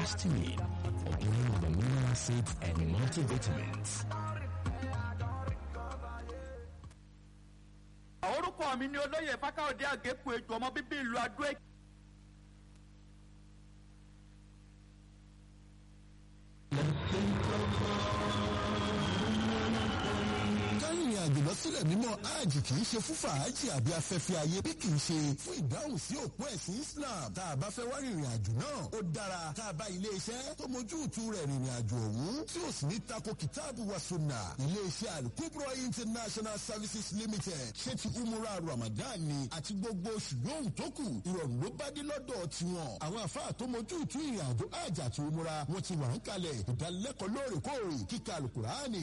histamine, along with amino acids and multivitamins. orúkọ mi ni olóyè fákáòdé àgékù ètò ọmọ bíbí ìlú adó èkìtì. kárìnrìn àjò lọ sílẹ̀ mímọ́ hajj kì í ṣe fún fàájì àbí afẹ́fẹ́ ayé bí kì í ṣe fún ìdáhùn sí òpó ẹ̀sìn Islam tá a bá fẹ́ wá rìnrìn àjò náà ó dára tá a bá ilé iṣẹ́ tó mójú ìtú rẹ̀ rìnrìn àjò ọ̀hún tí ò sì ní tako kìtáàbù wa sunna ilé iṣẹ́ alukubro international services limited ṣé ti umura ramadan ni àti gbogbo oṣù yòówù tó kù ìrọ̀rùn ló bá dé lọ́dọ̀ tiwọn àwọn àfáà tó mójú ìtú ìrìn àjò hajj àti umura wọn ti wà ń kalẹ̀ ìdánilẹ́kọ̀ọ́ lóòrèkóòrè kíkà alukurani